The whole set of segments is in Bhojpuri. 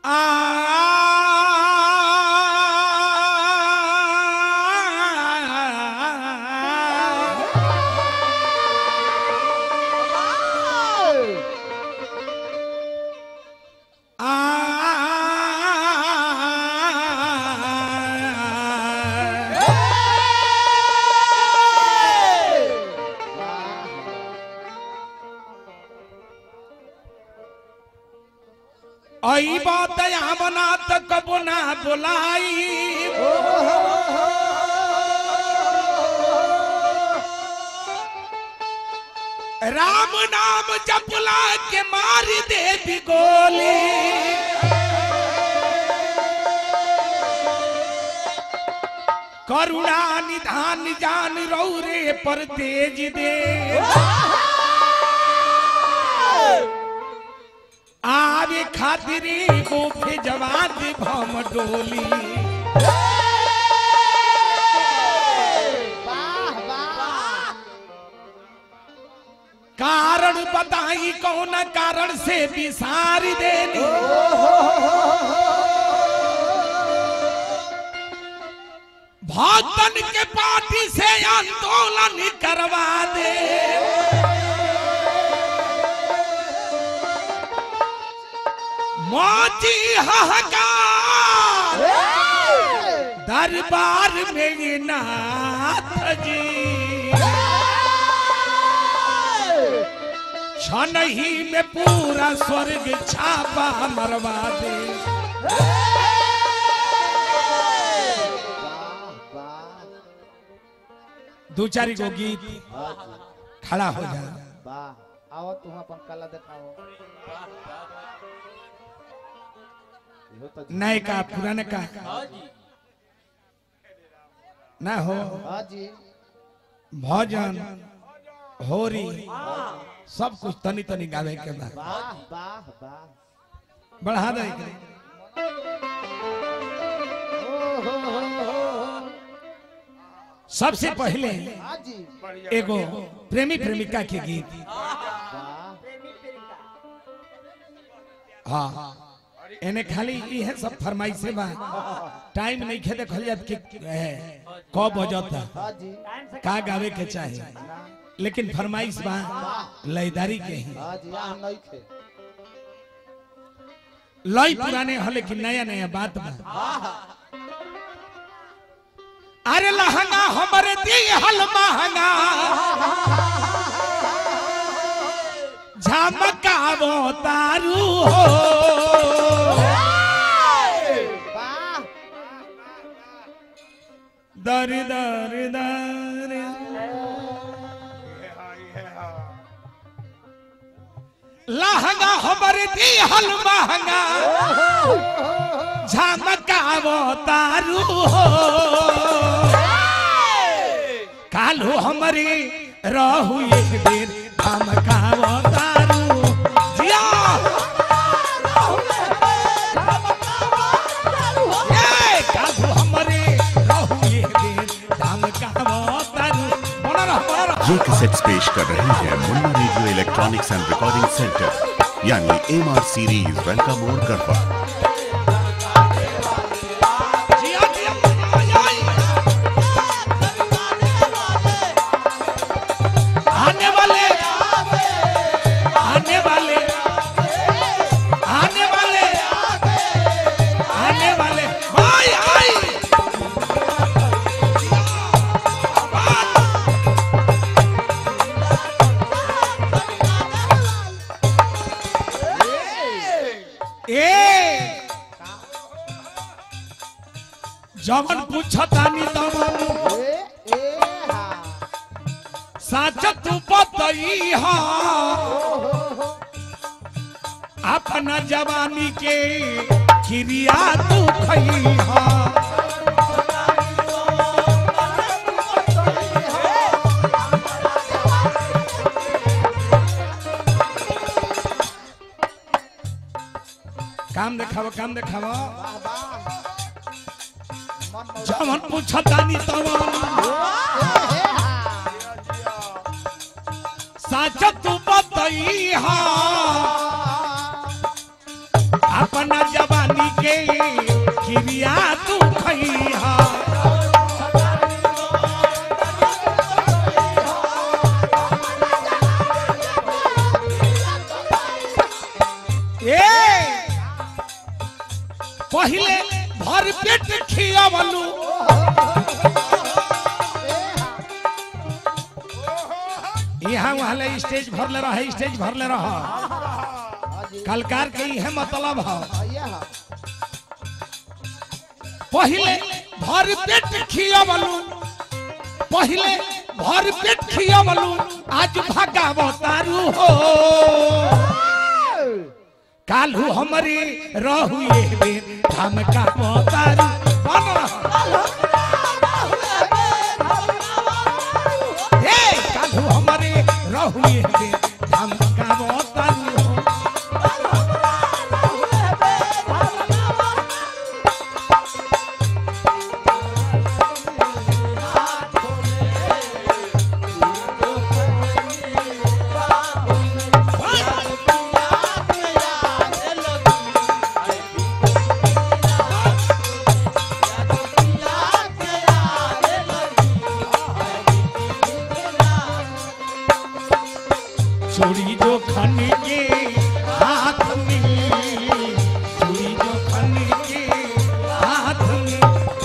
आई बात यहाँ बना तो कबो ना बुलाई राम नाम जपला के मार दे भी गोली करुणा निधान जान रौरे पर तेज दे आवे खातिरी गोफे जवाब भम डोली कारण बताई कौन कारण से विसार देनी भक्तन के पार्टी से आंदोलन करवा दे मोची हाहाकार दरबार में ये नाथ जी क्षण ही में पूरा स्वर्ग छापा मरवा दे दो चार गो गीत खड़ा हो जा वाह आओ तुम अपन कला दिखाओ इहो तो नए का पुराने का ना हो हाँ जी भजन होरी सब कुछ तनी तनी गावे के बाद वाह वाह वाह बढ़ा दे के। ओ हो हो हो हो सबसे पहले हाँ जी एगो प्रेमी प्रेमिका के गीत वाह हाँ एने खाली इहे सब फरमाइशे बा टाइम नहीं खे देखल जात कि ए, कब बजता हाँ जी का गावे के चाहे लेकिन फरमाइश बा लयदारी के ही हाँ जी यहाँ नहीं खे लय पुराने हो लेकिन नया नया बात बा अरे लहंगा हमरे दी हल महंगा झमकावो तारू हो वाह दर दर दर लहंगा हमरे दी हल महंगा झमकावो तारू हो कालो हमरे रहू एक दिन झमकावो तारू जिया ए, कालो हमरे रहू एक दिन झमकावो तारू बना रह बना रह ये कैसेट्स पेश कर रही है Munna radio electronics and recording centre यानी एम आर सीरीज वेलकम मोड गढ़वा जिया जिया आई, आई। आने वाले आने वाले आने वाले आने वाले भाई आई ए जवन पूछतानी तवन ए ए हाँ साच तू बतई हा अपना जवानी के क्रिया तू खई हा काम देखाव काम देखाव मन मौज जवन पूछतानी तवन साच तू बतई हा अपना जवानी किरिया तू खैहा ए पहिले भर पेट खियावलू यहाँ वहाँ ले स्टेज भरले रह स्टेज भरले रह कलकार के इहे मतलब है आइए हा पहिले भर पेट खियावलू पहिले भर पेट खियावलू आज भगावतारू हो कालू हमारी रहू ये बेर धमका बतारू कौन रहा? हे कालू हमारे रहू ये बेर धमका बतारू हो चूड़ी जो खन के हाथ में चूड़ी जो खन के हाथ में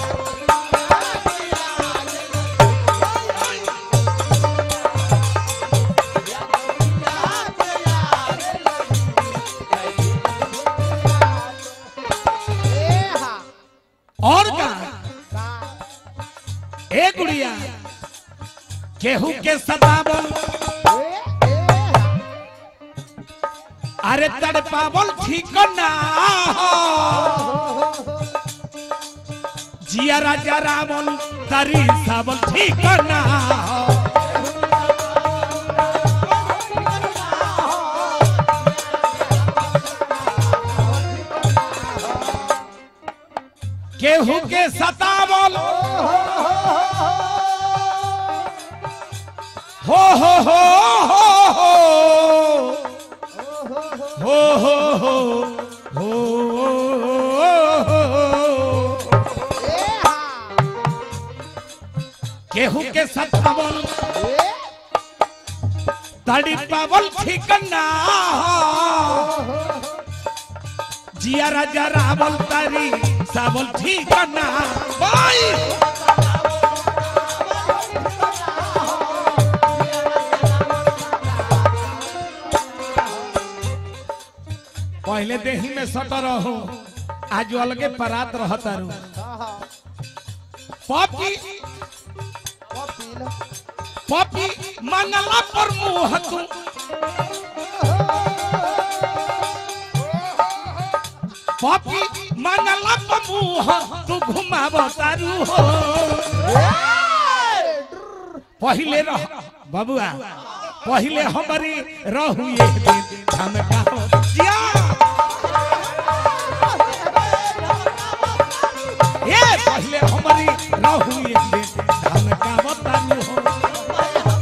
ए हा और का का ए गुड़िया केहू के सतावल ए ए हा अरे तड़पावल ठीक ना हो। जिया राजा रावल तरी सावल ठीक ना हो। केहू के सतावल हो हो हो हो हो हो हो हो हो ए हा केहू के सतावल ए तड़ी पावल ठिकना जिया राजा रावल तारी सावल ठिकना बाई पहले देही में सट रहो आज अलगे परात रहता रू हा हा पपी कपिल पपी मंगला पर मुंह तू पपी मंगला पर मुंह तू घुमाव तारू हो पहिले रह बबुआ पहिले हमारी रहू ये दिन धमका हो जिया ये पहिले हमारी रहू ये दिन धमका बतारू हो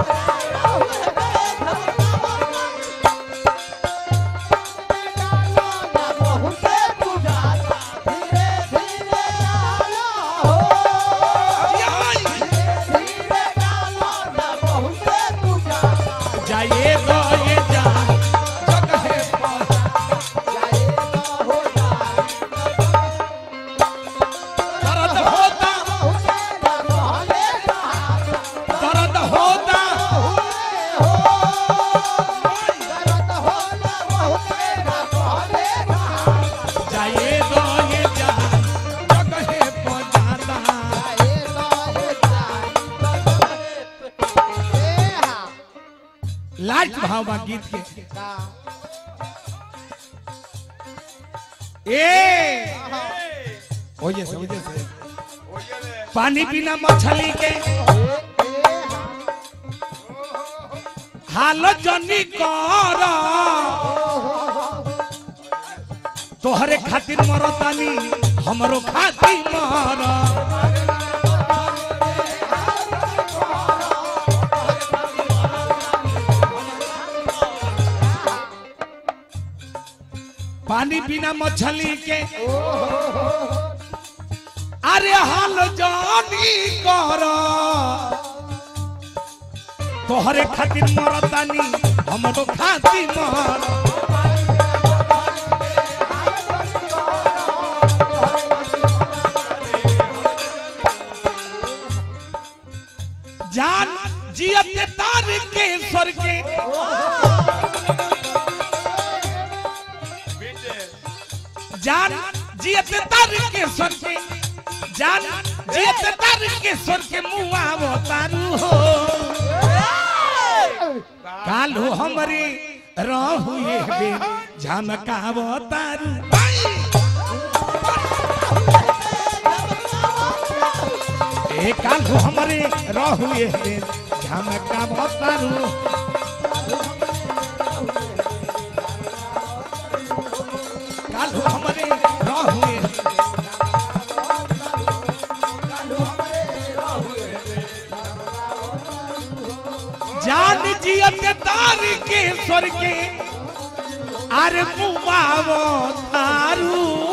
जाइए तो ये जा जगह पर दर्द होता दर्द होता जाइए तो ये जा जगह पर जाता लास्ट भाव बा गीत के ए ओजे से ओजे से पानी पीना मछली के हाल जनी कर तोहरे खातिर मरतानी हमरो खातिर मर पानी बिना मछली के अरे हाल जानी कर तोहरे खातिर मरतानी हमरो खातिर मर जान जियत तार के स्वर के जान जियत तार के स्वर के जान जियत तार के स्वर के मुआ तारू हो कालू हमरे रहू ये बे झमकाव तारू ए कालू हमरे रहू ये बे झमकाव तारू कालू हमरे रहू ये जान जियत तार के स्वर के अरे मुआवो तारू